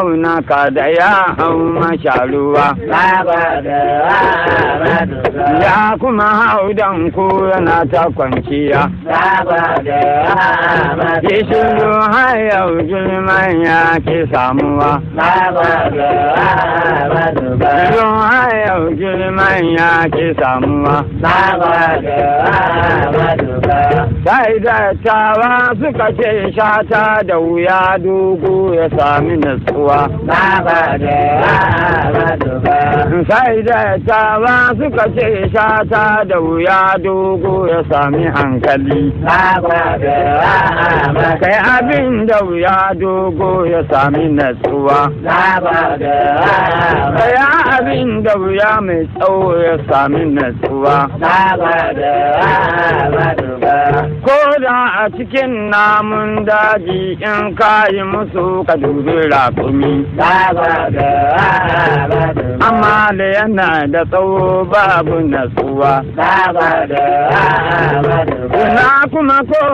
na ka da ya hau masharuwa ya kuma hau dan ku yana ta kwanciya ki shiru har yau girman ya ke samuwa shiru har yau girman ya ke samuwa sai da tawa suka ce shata da wuya dogo ya sami natsuwa sai da tawa suka ce shata da wuya dogo ya sami hankali kai abin da wuya dogo ya sami natsuwa kai abin da wuya mai tsawo ya sami natsuwa ko da a cikin namun daji in kayi musu ka dubi rakumi amma da yana da tsawo babu natsuwa na kuma ko